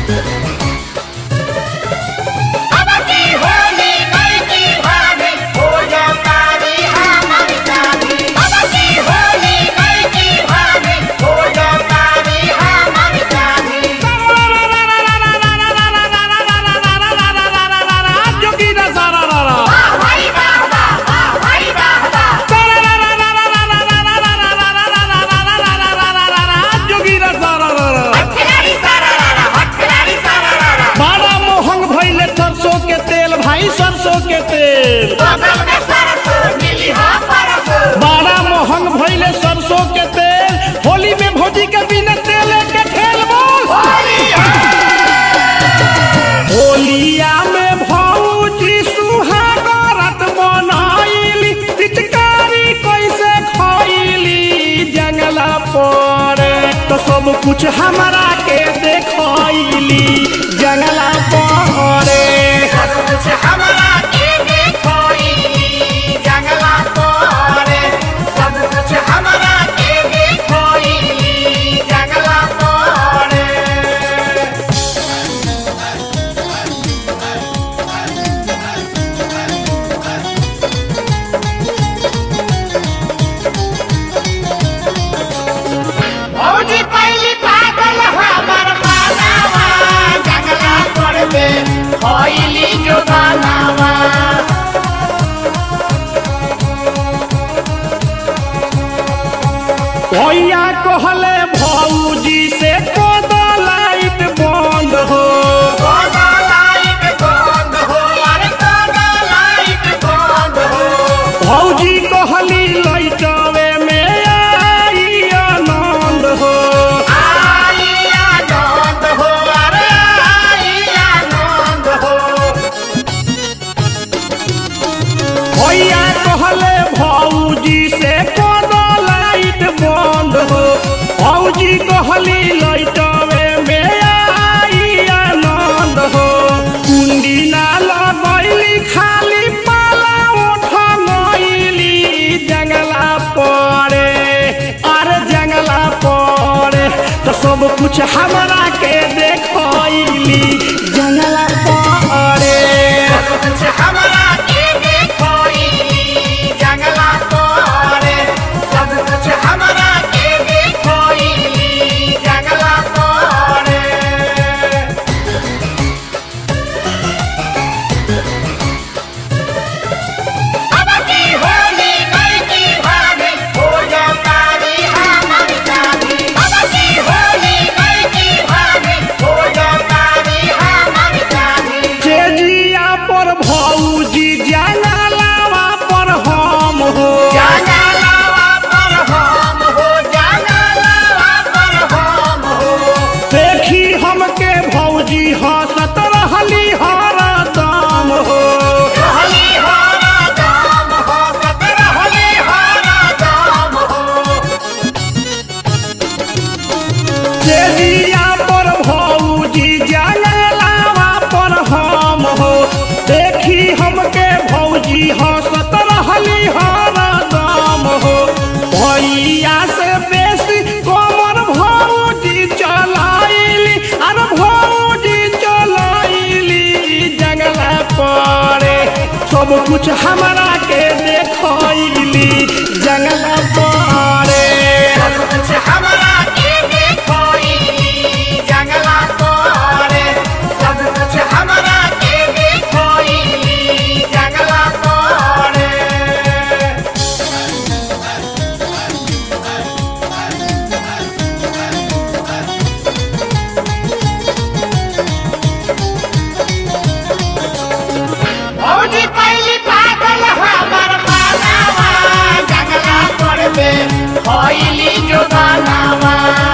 अब की होली नहीं की भाभी हो जा तारी हमर जानी अब की होली नहीं की भाभी हो जा तारी हमर जानी जोगीरा सारा रारा वाह भाई वाह वाह वाह भाई वाह वाह जोगीरा सारा रारा खिलाड़ी सारा रारा हट खिलाड़ी सारा रारा बड़ा मोहंग भइले सरसों के तेल भाई सरसों के तेल बगल में सरसों मिली हाँ परसों बड़ा मोहंग भइले सरसों के तेल होली में भौजी के बिना तेल के खेल बोल होली होलिया में भौजी सुहागरत बनाइली पिचकारी कैसे खइली जंगला पर तो सब कुछ हमरा के देखैली जंगला पर सब कुछ हमरा के देखोई जंगला तोरे सब कुछ हमरा के देखोई जंगला तोरे भौजी पहली पागल हमर मानावा जंगला तोड़ दे होइली जो गानावा भैया कहले भौजी से कद लाइट बंद हो कोना लाइट बंद हो अरे कोना लाइट बंद हो भौजी कहली लैटवे में आई आनंद हो आई आनंद हो अरे आई आनंद हो भैया कहले भौजी से कद लाइट बंद हो भौजी कहली लैटवे में आई आनंद हो कुंडी ना लगैली खाली पाला उठ गइली जंगला पड़े अरे जंगला पड़े तो सब कुछ हमरा के देखैली जंगला पड़े सब कुछ हमरा के देखोई जंगला तोरे सब कुछ हमरा के देखोई जंगला तोरे अब की होली नहीं की भाभी हो जा तारी हमर जानी अब की होली नहीं की भाभी हो जा तारी हमर जानी चेजिया पर भौजी जंगलावा पर हम हो जंगलावा पर हम हो जंगलावा पर हम हो देखी हमके भौजी हंसत रहली हरदम हो रहली हरा दाम हो सत रहली हरा दाम हो चेजिया पर भौजी जंगलावा पर हम हो देखी हमके भौजी हंसत रहली हरदम हो भैया से बेसी कमर भौजी चलाइली अरे भौजी चलाइली जंगला पड़े सब कुछ हमरा के देखैली जंगला पड़े सब कुछ हमरा के देखोई जंगला तोरे सब कुछ हमरा के देखोई जंगला तोरे भौजी पहली पागल हमर मानावा जंगला तोड़ दे होइली जो गानावा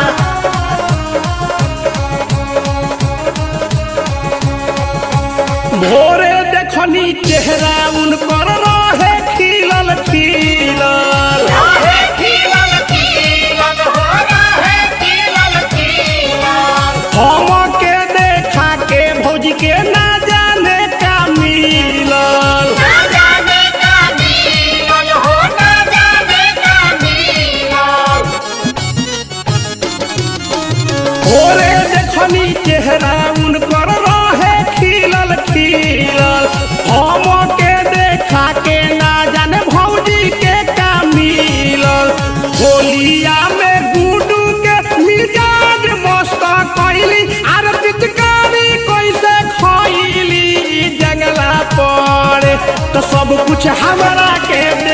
भोरे देखनी चेहरा उनकर रहे खिलल खिलल रहे खिलल खिलल हो रहे खिलल खिलल हम के देखा के भौजी के ना जाने का मिलल ना जाने का मिलल हो ना जाने का मिलल भोरे देखनी चेहरा उन तो सब कुछ हमरा के दे